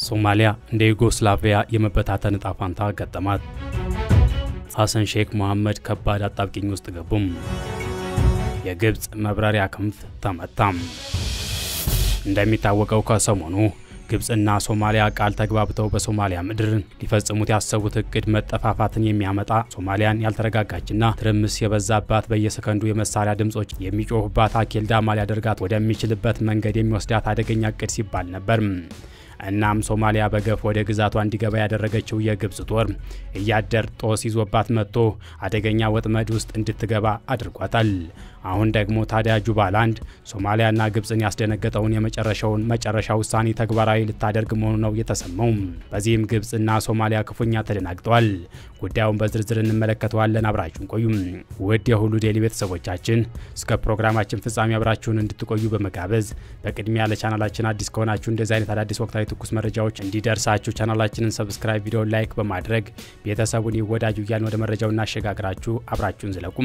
ሶማሊያ እንደ ዩጎስላቪያ የመበታተን ዕጣ ፈንታ ገጠማት። ሐሰን ሼክ መሐመድ ከባድ አጣብቂኝ ውስጥ ገቡም። የግብፅ መብረሪያ ክንፍ ተመታም። እንደሚታወቀው ከሰሞኑ ግብፅና ሶማሊያ ቃል ተግባብተው በሶማሊያ ምድር ሊፈጽሙት ያሰቡት እቅድ መጠፋፋትን የሚያመጣ ሶማሊያን ያልተረጋጋችና ትርምስ የበዛባት በየሰከንዱ የመሳሪያ ድምጾች የሚጮሁባት አኬልዳማ ሊያደርጋት ወደሚችልበት መንገድ የሚወስዳት አደገኛ እቅድ ሲባል ነበር። እናም ሶማሊያ በገፍ ወደ ግዛቷ እንዲገባ ያደረገችው የግብፅ ጦር እያደር ጦስ ይዞባት መጥቶ አደገኛ ወጥመድ ውስጥ እንድትገባ አድርጓታል። አሁን ደግሞ ታዲያ ጁባላንድ ሶማሊያና ግብፅን ያስደነገጠውን የመጨረሻውን መጨረሻ ውሳኔ ተግባራዊ ልታደርግ መሆኑ ነው የተሰማው። በዚህም ግብፅና ሶማሊያ ክፉኛ ተደናግጠዋል። ጉዳዩን በዝርዝር እንመለከተዋለን። አብራችሁን ቆዩም። ውድ የሁሉ ዴይሊ ቤተሰቦቻችን እስከ ፕሮግራማችን ፍጻሜ አብራችሁን እንድትቆዩ በመጋበዝ በቅድሚያ ለቻናላችን አዲስ ከሆናችሁ እንደዚህ አይነት አዳዲስ ወቅታዊ ትኩስ መረጃዎች እንዲደርሳችሁ ቻናላችንን ሰብስክራይብ፣ ቪዲዮ ላይክ በማድረግ ቤተሰቡን ይወዳጁ እያልን ወደ መረጃው እናሸጋግራችሁ። አብራችሁን ዝለቁም።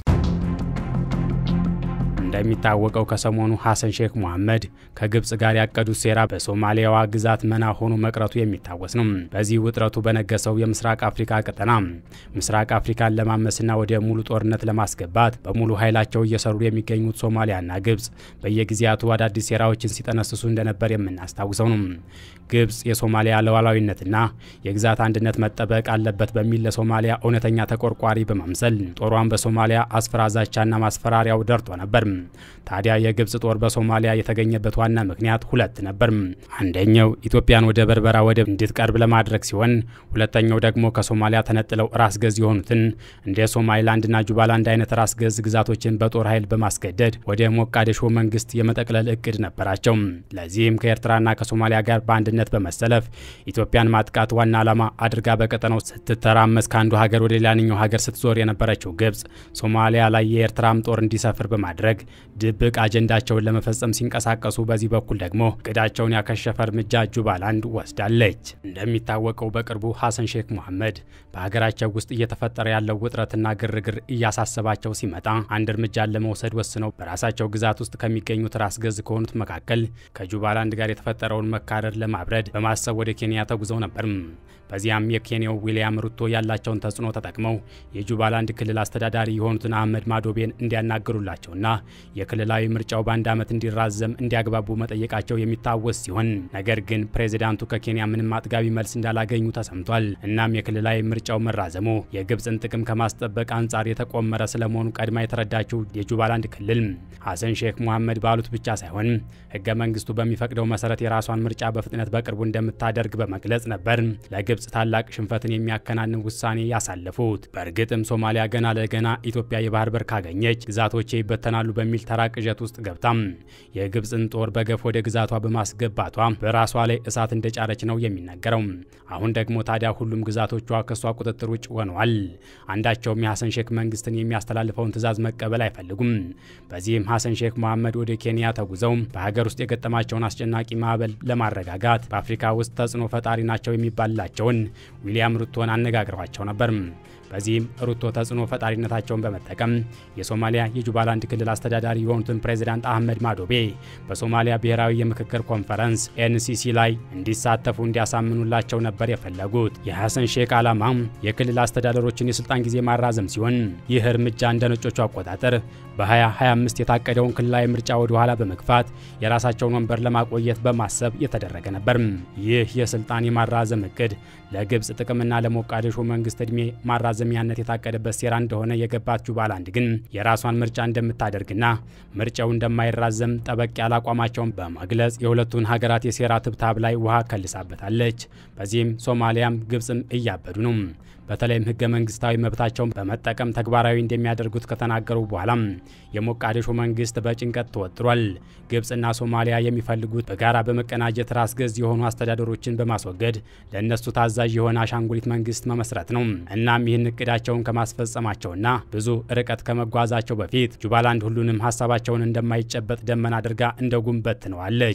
እንደሚታወቀው ከሰሞኑ ሐሰን ሼክ መሐመድ ከግብፅ ጋር ያቀዱት ሴራ በሶማሊያዋ ግዛት መና ሆኖ መቅረቱ የሚታወስ ነው። በዚህ ውጥረቱ በነገሰው የምስራቅ አፍሪካ ቀጠና ምስራቅ አፍሪካን ለማመስና ወደ ሙሉ ጦርነት ለማስገባት በሙሉ ኃይላቸው እየሰሩ የሚገኙት ሶማሊያና ግብፅ በየጊዜያቱ አዳዲስ ሴራዎችን ሲጠነስሱ እንደነበር የምናስታውሰው ነው። ግብፅ የሶማሊያ ሉዓላዊነትና የግዛት አንድነት መጠበቅ አለበት በሚል ለሶማሊያ እውነተኛ ተቆርቋሪ በማምሰል ጦሯን በሶማሊያ አስፈራ ዛቻና ማስፈራሪያው ደርቶ ነበር። ታዲያ የግብፅ ጦር በሶማሊያ የተገኘበት ዋና ምክንያት ሁለት ነበር። አንደኛው ኢትዮጵያን ወደ በርበራ ወደብ እንድትቀርብ ለማድረግ ሲሆን፣ ሁለተኛው ደግሞ ከሶማሊያ ተነጥለው ራስ ገዝ የሆኑትን እንደ ሶማሊላንድና ጁባላንድ አይነት ራስ ገዝ ግዛቶችን በጦር ኃይል በማስገደድ ወደ ሞቃዲሾ መንግስት የመጠቅለል እቅድ ነበራቸው። ለዚህም ከኤርትራና ከሶማሊያ ጋር በአንድነት በመሰለፍ ኢትዮጵያን ማጥቃት ዋና ዓላማ አድርጋ በቀጠናው ስትተራመስ ከአንዱ ሀገር ወደ ሌላኛው ሀገር ስትዞር የነበረችው ግብፅ ሶማሊያ ላይ የኤርትራም ጦር እንዲሰፍር በማድረግ ድብቅ አጀንዳቸውን ለመፈጸም ሲንቀሳቀሱ፣ በዚህ በኩል ደግሞ እቅዳቸውን ያከሸፈ እርምጃ ጁባላንድ ወስዳለች። እንደሚታወቀው በቅርቡ ሐሰን ሼክ መሐመድ በሀገራቸው ውስጥ እየተፈጠረ ያለው ውጥረትና ግርግር እያሳሰባቸው ሲመጣ አንድ እርምጃን ለመውሰድ ወስነው በራሳቸው ግዛት ውስጥ ከሚገኙት ራስ ገዝ ከሆኑት መካከል ከጁባላንድ ጋር የተፈጠረውን መካረር ለማብረድ በማሰብ ወደ ኬንያ ተጉዘው ነበር። በዚያም የኬንያው ዊልያም ሩቶ ያላቸውን ተጽዕኖ ተጠቅመው የጁባላንድ ክልል አስተዳዳሪ የሆኑትን አህመድ ማዶቤን እንዲያናግሩላቸውና የክልላዊ ምርጫው በአንድ ዓመት እንዲራዘም እንዲያግባቡ መጠየቃቸው የሚታወስ ሲሆን ነገር ግን ፕሬዚዳንቱ ከኬንያ ምንም አጥጋቢ መልስ እንዳላገኙ ተሰምቷል። እናም የክልላዊ ምርጫው መራዘሙ የግብፅን ጥቅም ከማስጠበቅ አንጻር የተቆመረ ስለመሆኑ ቀድማ የተረዳችው የጁባላንድ ክልል ሐሰን ሼክ መሐመድ ባሉት ብቻ ሳይሆን ሕገ መንግስቱ በሚፈቅደው መሰረት የራሷን ምርጫ በፍጥነት በቅርቡ እንደምታደርግ በመግለጽ ነበር ለግብፅ ታላቅ ሽንፈትን የሚያከናንን ውሳኔ ያሳለፉት። በእርግጥም ሶማሊያ ገና ለገና ኢትዮጵያ የባህር በር ካገኘች ግዛቶቼ ይበተናሉ በሚል ተራ ቅዠት ውስጥ ገብታም የግብፅን ጦር በገፍ ወደ ግዛቷ በማስገባቷ በራሷ ላይ እሳት እንደጫረች ነው የሚነገረው። አሁን ደግሞ ታዲያ ሁሉም ግዛቶቿ ከሷ ቁጥጥር ውጭ ሆነዋል። አንዳቸውም የሐሰን ሼክ መንግስትን የሚያስተላልፈውን ትዕዛዝ መቀበል አይፈልጉም። በዚህም ሐሰን ሼክ መሐመድ ወደ ኬንያ ተጉዘው በሀገር ውስጥ የገጠማቸውን አስጨናቂ ማዕበል ለማረጋጋት በአፍሪካ ውስጥ ተጽዕኖ ፈጣሪ ናቸው የሚባልላቸውን ዊልያም ሩቶን አነጋግረዋቸው ነበር። በዚህም ሩቶ ተጽዕኖ ፈጣሪነታቸውን በመጠቀም የሶማሊያ የጁባላንድ ክልል አስተዳዳሪ የሆኑትን ፕሬዚዳንት አህመድ ማዶቤ በሶማሊያ ብሔራዊ የምክክር ኮንፈረንስ ኤንሲሲ ላይ እንዲሳተፉ እንዲያሳምኑላቸው ነበር የፈለጉት። የሐሰን ሼክ ዓላማ የክልል አስተዳደሮችን የስልጣን ጊዜ ማራዘም ሲሆን ይህ እርምጃ እንደ ነጮቹ አቆጣጠር በ2025 የታቀደውን ክልላዊ ምርጫ ወደ ኋላ በመግፋት የራሳቸውን ወንበር ለማቆየት በማሰብ የተደረገ ነበር። ይህ የስልጣን የማራዘም እቅድ ለግብፅ ጥቅምና ለሞቃዲሾ መንግስት ዕድሜ ማራዘሚያነት የታቀደበት ሴራ እንደሆነ የገባት ጁባላንድ ግን የራሷን ምርጫ እንደምታደርግና ምርጫው እንደማይራዘም ጠበቅ ያለ አቋማቸውን በመግለጽ የሁለቱን ሀገራት የሴራ ትብታብ ላይ ውሃ ከልሳበታለች። በዚህም ሶማሊያም ግብፅም እያበዱ ነው። በተለይም ህገ መንግስታዊ መብታቸውን በመጠቀም ተግባራዊ እንደሚያደርጉት ከተናገሩ በኋላም የሞቃዲሾ መንግስት በጭንቀት ተወጥሯል። ግብፅና ሶማሊያ የሚፈልጉት በጋራ በመቀናጀት ራስ ገዝ የሆኑ አስተዳደሮችን በማስወገድ ለእነሱ ታዛዥ የሆነ አሻንጉሊት መንግስት መመስረት ነው። እናም ይህን እቅዳቸውን ከማስፈጸማቸውና ብዙ ርቀት ከመጓዛቸው በፊት ጁባላንድ ሁሉንም ሀሳባቸውን እንደማይጨበጥ ደመና አድርጋ እንደ ጉንበት ትነዋለች።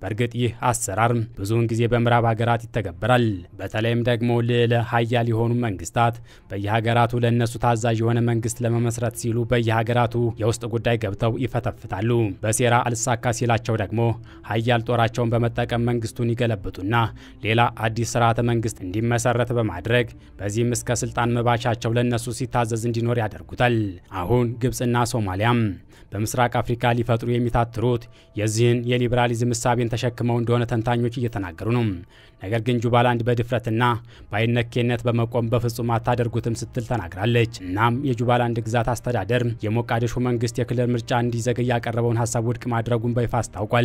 በእርግጥ ይህ አሰራር ብዙውን ጊዜ በምዕራብ ሀገራት ይተገበራል። በተለይም ደግሞ ልዕለ ሀያል የሆኑ መንግስታት በየሀገራቱ ለእነሱ ታዛዥ የሆነ መንግስት ለመመስረት ሲሉ በየሀገራቱ የውስጥ ጉዳይ ገብተው ይፈተፍታሉ። በሴራ አልሳካ ሲላቸው ደግሞ ሀያል ጦራቸውን በመጠቀም መንግስቱን ይገለብጡና ሌላ አዲስ ስርዓተ መንግስት እንዲመሰረት በማድረግ በዚህም እስከ ስልጣን መባቻቸው ለእነሱ ሲታዘዝ እንዲኖር ያደርጉታል። አሁን ግብፅና ሶማሊያም በምስራቅ አፍሪካ ሊፈጥሩ የሚታትሩት የዚህን የሊበራሊዝም እሳቤን ተሸክመው እንደሆነ ተንታኞች እየተናገሩ ነው። ነገር ግን ጁባላንድ በድፍረትና በአይነኬነት በመቆም በፍጹም አታደርጉትም ስትል ተናግራለች። እናም የጁባላንድ ግዛት አስተዳደር የሞቃዲሾ መንግስት የክልል ምርጫ እንዲዘገይ ያቀረበውን ሀሳብ ውድቅ ማድረጉን በይፋ አስታውቋል።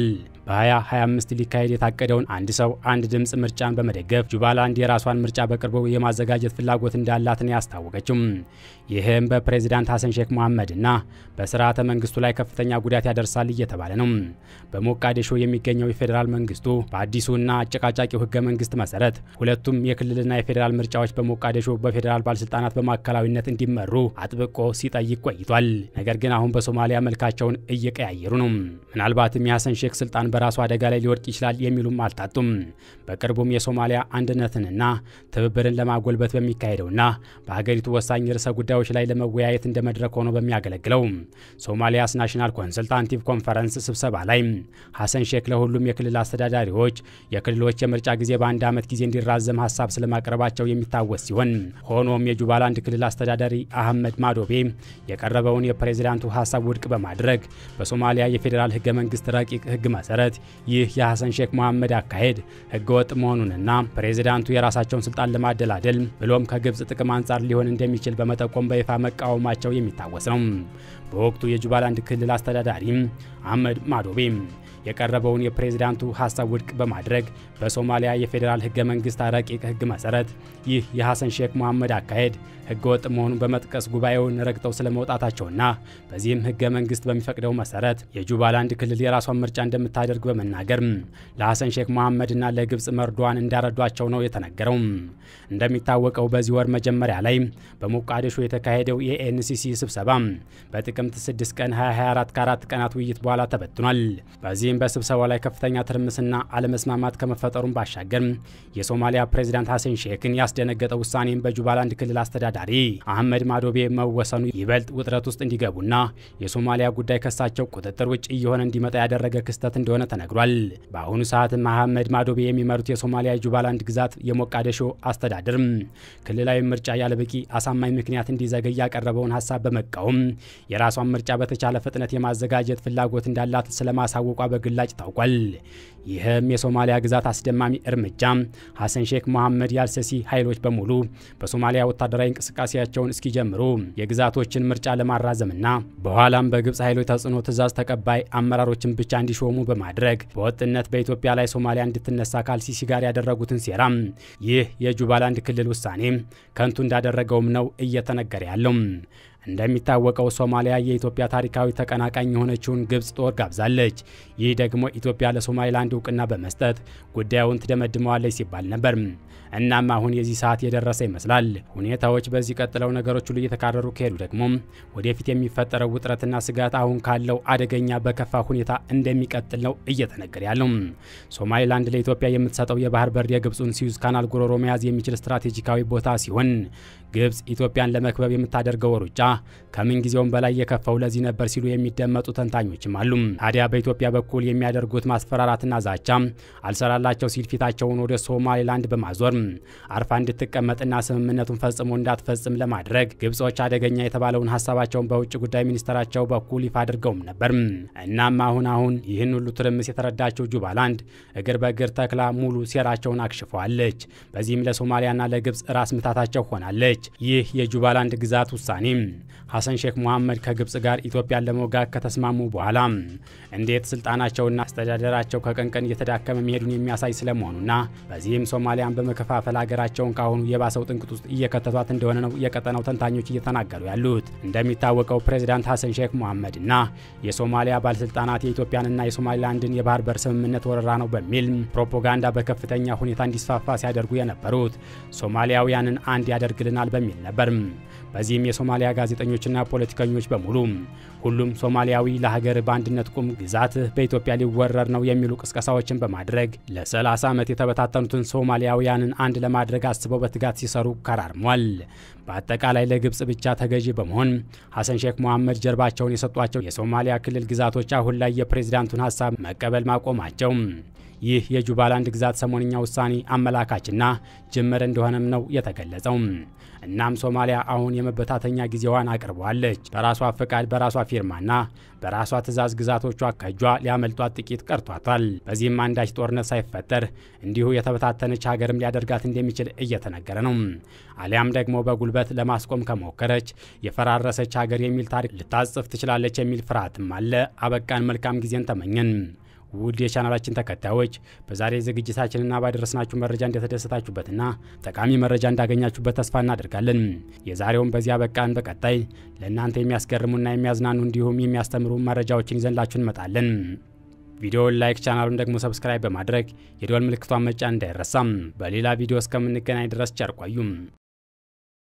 በ2025 ሊካሄድ የታቀደውን አንድ ሰው አንድ ድምፅ ምርጫን በመደገፍ ጁባላንድ የራሷን ምርጫ በቅርቡ የማዘጋጀት ፍላጎት እንዳላትን ያስታወቀችው ይህም በፕሬዚዳንት ሀሰን ሼክ መሐመድና በስርዓተ መንግስቱ ላይ ከፍተኛ ጉዳት ያደርሳል እየተባለ ነው። በሞቃዲሾ የሚገኘው የፌዴራል መንግስቱ በአዲሱና አጨቃጫቂው ህገ መንግስት መሰረት ሁለቱም የክልልና የፌዴራል ምርጫዎች በሞቃዲሾ በፌዴራል ባለስልጣናት በማዕከላዊነት እንዲመሩ አጥብቆ ሲጠይቅ ቆይቷል። ነገር ግን አሁን በሶማሊያ መልካቸውን እየቀያየሩ ነው። ምናልባትም የሀሰን ሼክ ስልጣን በራሱ አደጋ ላይ ሊወድቅ ይችላል የሚሉም አልታጡም። በቅርቡም የሶማሊያ አንድነትንና ትብብርን ለማጎልበት በሚካሄደውና በሀገሪቱ ወሳኝ ርዕሰ ጉዳዮች ላይ ለመወያየት እንደ መድረክ ሆኖ በሚያገለግለው ሶማሊያስ ናሽናል ኮንሰልታንቲቭ ኮንፈረንስ ስብሰባ ላይ ሀሰን ሼክ ለሁሉም የክልል አስተዳዳሪዎች የክልሎች የምርጫ ጊዜ በአንድ ዓመት ጊዜ እንዲራዘም ሀሳብ ስለማቅረባቸው የሚታወስ ሲሆን ሆኖም የጁባላንድ ክልል አስተዳዳሪ አህመድ ማዶቤ የቀረበውን የፕሬዚዳንቱ ሀሳብ ውድቅ በማድረግ በሶማሊያ የፌዴራል ህገ መንግስት ረቂቅ ህግ መሰረት ይህ የሀሰን ሼክ መሐመድ አካሄድ ህገወጥ መሆኑንና ፕሬዚዳንቱ የራሳቸውን ስልጣን ለማደላደል ብሎም ከግብፅ ጥቅም አንጻር ሊሆን እንደሚችል በመጠቆም በይፋ መቃወማቸው የሚታወስ ነው። በወቅቱ የጁባላንድ ክልል አስተዳዳሪ አህመድ ማዶቤ የቀረበውን የፕሬዝዳንቱ ሀሳብ ውድቅ በማድረግ በሶማሊያ የፌዴራል ህገ መንግስት ረቂቅ ህግ መሰረት ይህ የሐሰን ሼክ መሐመድ አካሄድ ህገ ወጥ መሆኑን በመጥቀስ ጉባኤውን ረግጠው ስለመውጣታቸውና በዚህም ህገ መንግስት በሚፈቅደው መሰረት የጁባላንድ ክልል የራሷን ምርጫ እንደምታደርግ በመናገር ለሐሰን ሼክ መሐመድና ለግብፅ መርዷን እንዳረዷቸው ነው የተነገረው። እንደሚታወቀው በዚህ ወር መጀመሪያ ላይ በሞቃዲሾ የተካሄደው የኤንሲሲ ስብሰባ በጥቅምት 6 ቀን 2024 ከአራት ቀናት ውይይት በኋላ ተበትኗል። በዚህም በስብሰባው ላይ ከፍተኛ ትርምስና አለመስማማት ከመፈጠሩም ባሻገር የሶማሊያ ፕሬዚዳንት ሐሰን ሼክን ያስደነገጠ ውሳኔም በጁባላንድ ክልል አስተዳዳሪ አህመድ ማዶቤ መወሰኑ ይበልጥ ውጥረት ውስጥ እንዲገቡና የሶማሊያ ጉዳይ ከሳቸው ቁጥጥር ውጭ እየሆነ እንዲመጣ ያደረገ ክስተት እንደሆነ ተነግሯል። በአሁኑ ሰዓትም አህመድ ማዶቤ የሚመሩት የሶማሊያ የጁባላንድ ግዛት የሞቃዲሾ አስተዳደር ክልላዊ ምርጫ ያለበቂ አሳማኝ ምክንያት እንዲዘገይ ያቀረበውን ሀሳብ በመቃወም የራሷን ምርጫ በተቻለ ፍጥነት የማዘጋጀት ፍላጎት እንዳላት ስለማሳወቋ በግላጭ ታውቋል። ይህም የሶማሊያ ግዛት አስደማሚ እርምጃ ሐሰን ሼክ መሐመድ ያልሰሲ ኃይሎች በሙሉ በሶማሊያ ወታደራዊ እንቅስቃሴያቸውን እስኪጀምሩ የግዛቶችን ምርጫ ለማራዘምና በኋላም በግብፅ ኃይሎች ተጽዕኖ ትዕዛዝ ተቀባይ አመራሮችን ብቻ እንዲሾሙ በማድረግ በወጥነት በኢትዮጵያ ላይ ሶማሊያ እንድትነሳ ከአልሲሲ ጋር ያደረጉትን ሴራ ይህ የጁባላንድ ክልል ውሳኔ ከንቱ እንዳደረገውም ነው እየተነገረ ያለው። እንደሚታወቀው ሶማሊያ የኢትዮጵያ ታሪካዊ ተቀናቃኝ የሆነችውን ግብፅ ጦር ጋብዛለች። ይህ ደግሞ ኢትዮጵያ ለሶማሊላንድ እውቅና በመስጠት ጉዳዩን ትደመድመዋለች ሲባል ነበር። እናም አሁን የዚህ ሰዓት የደረሰ ይመስላል። ሁኔታዎች በዚህ ቀጥለው ነገሮች ሁሉ እየተካረሩ ከሄዱ ደግሞ ወደፊት የሚፈጠረው ውጥረትና ስጋት አሁን ካለው አደገኛ በከፋ ሁኔታ እንደሚቀጥል ነው እየተነገረ ያለው። ሶማሊላንድ ለኢትዮጵያ የምትሰጠው የባህር በር የግብፁን ሲዩዝ ካናል ጉሮሮ መያዝ የሚችል ስትራቴጂካዊ ቦታ ሲሆን ግብፅ ኢትዮጵያን ለመክበብ የምታደርገው ሩጫ ከምን ጊዜውም በላይ የከፋው ለዚህ ነበር ሲሉ የሚደመጡ ተንታኞችም አሉ። ታዲያ በኢትዮጵያ በኩል የሚያደርጉት ማስፈራራትና ዛቻ አልሰራላቸው ሲል ፊታቸውን ወደ ሶማሌላንድ በማዞር አርፋ እንድትቀመጥና ስምምነቱን ፈጽሞ እንዳትፈጽም ለማድረግ ግብጾች አደገኛ የተባለውን ሀሳባቸውን በውጭ ጉዳይ ሚኒስትራቸው በኩል ይፋ አድርገውም ነበር። እናም አሁን አሁን ይህን ሁሉ ትርምስ የተረዳቸው ጁባላንድ እግር በእግር ተክላ ሙሉ ሴራቸውን አክሽፈዋለች። በዚህም ለሶማሊያና ለግብፅ ራስ ምታታቸው ሆናለች። ይህ የጁባላንድ ግዛት ውሳኔ ሐሰን ሼክ መሐመድ ከግብፅ ጋር ኢትዮጵያን ለመውጋት ከተስማሙ በኋላ እንዴት ስልጣናቸውና አስተዳደራቸው ከቀን ቀን እየተዳከመ መሄዱን የሚያሳይ ስለመሆኑና በዚህም ሶማሊያን በመከፋፈል ሀገራቸውን ካሁኑ የባሰው ጥንቅጥ ውስጥ እየከተቷት እንደሆነ ነው የቀጠናው ተንታኞች እየተናገሩ ያሉት። እንደሚታወቀው ፕሬዚዳንት ሐሰን ሼክ መሐመድና የሶማሊያ ባለስልጣናት የኢትዮጵያንና የሶማሊላንድን የባህር በር ስምምነት ወረራ ነው በሚል ፕሮፓጋንዳ በከፍተኛ ሁኔታ እንዲስፋፋ ሲያደርጉ የነበሩት ሶማሊያውያንን አንድ ያደርግልናል በሚል ነበር። በዚህም የሶማሊያ ጋዜጠኞችና ፖለቲከኞች በሙሉ ሁሉም ሶማሊያዊ ለሀገር በአንድነት ቁም፣ ግዛትህ በኢትዮጵያ ሊወረር ነው የሚሉ ቅስቀሳዎችን በማድረግ ለ30 ዓመት የተበታተኑትን ሶማሊያውያንን አንድ ለማድረግ አስበው በትጋት ሲሰሩ ከራርሟል። በአጠቃላይ ለግብጽ ብቻ ተገዢ በመሆን ሐሰን ሼክ መሐመድ ጀርባቸውን የሰጧቸው የሶማሊያ ክልል ግዛቶች አሁን ላይ የፕሬዝዳንቱን ሀሳብ መቀበል ማቆማቸው ይህ የጁባላንድ ግዛት ሰሞንኛ ውሳኔ አመላካችና ጅምር እንደሆነም ነው የተገለጸው። እናም ሶማሊያ አሁን የመበታተኛ ጊዜዋን አቅርበዋለች። በራሷ ፈቃድ፣ በራሷ ፊርማና በራሷ ትዕዛዝ ግዛቶቿ ከእጇ ሊያመልጧት ጥቂት ቀርቷታል። በዚህም አንዳች ጦርነት ሳይፈጠር እንዲሁ የተበታተነች ሀገርም ሊያደርጋት እንደሚችል እየተነገረ ነው። አሊያም ደግሞ በጉልበት ለማስቆም ከሞከረች የፈራረሰች ሀገር የሚል ታሪክ ልታጽፍ ትችላለች የሚል ፍርሃትም አለ። አበቃን። መልካም ጊዜን ተመኘን። ውድ የቻናላችን ተከታዮች በዛሬ ዝግጅታችንና ባደረስናችሁ መረጃ እንደተደሰታችሁበትና ጠቃሚ መረጃ እንዳገኛችሁበት ተስፋ እናደርጋለን። የዛሬውን በዚያ በቃን። በቀጣይ ለእናንተ የሚያስገርሙና የሚያዝናኑ እንዲሁም የሚያስተምሩ መረጃዎችን ይዘንላችሁ እንመጣለን። ቪዲዮውን ላይክ፣ ቻናሉን ደግሞ ሰብስክራይብ በማድረግ የደወል ምልክቷን መጫን እንዳይረሳም። በሌላ ቪዲዮ እስከምንገናኝ ድረስ ቸር ቆዩም።